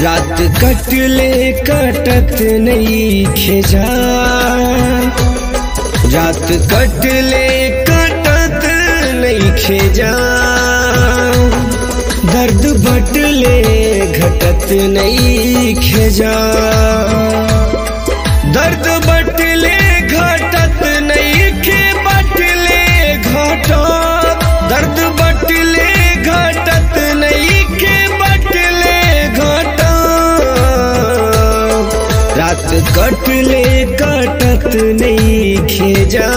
रात कटले कटत नहीं खेजा रात कटले कटत नहीं खेजा दर्द बटले घटत नहीं खेजा दर्द बटले घटत नहीं खे बटले घटत दर्द बटले घटत नहीं खे बटले घटत रात कटले कटत नहीं खेजा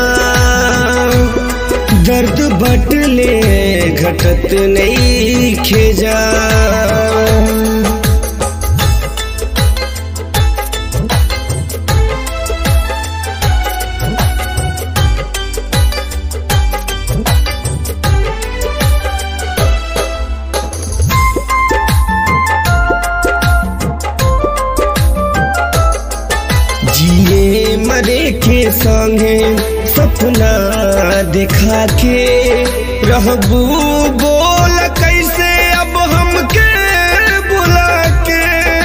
दर्द बटले घटत नहीं खेजा जिए मरे के संगे सपना दिखा के रहबू बोल कैसे अब हमके बुला के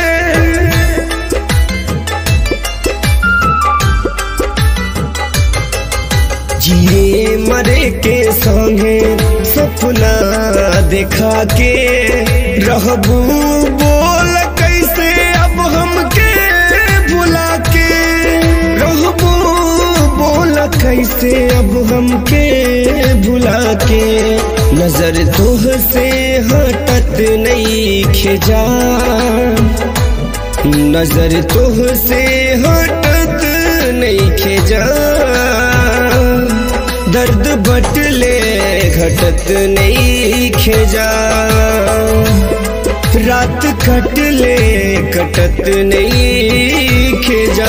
जिए मरे के संगे सपना दिखा के रहबू बोल कैसे अब हमके बुला के रहबू बोल कैसे अब हमके भुला के नजर तोह से हटत नहीं खिजा नजर तोह से हटत नहीं खिजा दर्द बटले घटत नहीं खेजा रात कटले कटत नहीं खेजा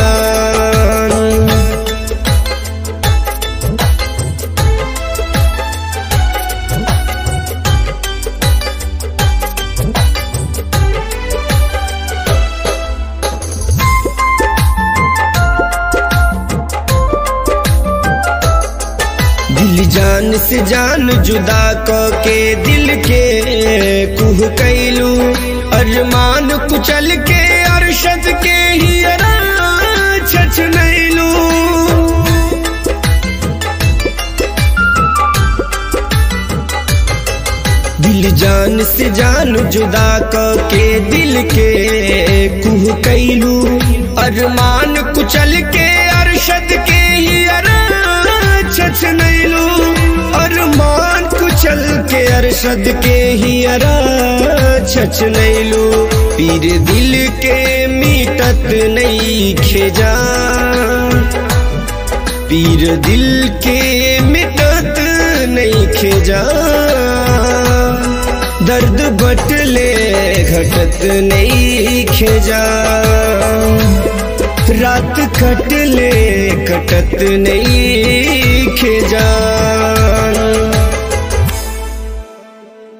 दिल जान से जान जुदा क के दिल के कुह कैलू अरमान कुचल के अरशद के ही छछ नैलू दिल जान से जान जुदा क के दिल के कुह कैलू अरमान कुचल के अरशद के ही छछ नैलू अरमान कुचल के अरशद के ही अरा छछ नैलू पीर दिल के मीटत नहीं खेजा पीर दिल के मिटत नहीं खेजा दर्द बटले घटत नहीं खेजा रात कटले कटत नहीं खेजा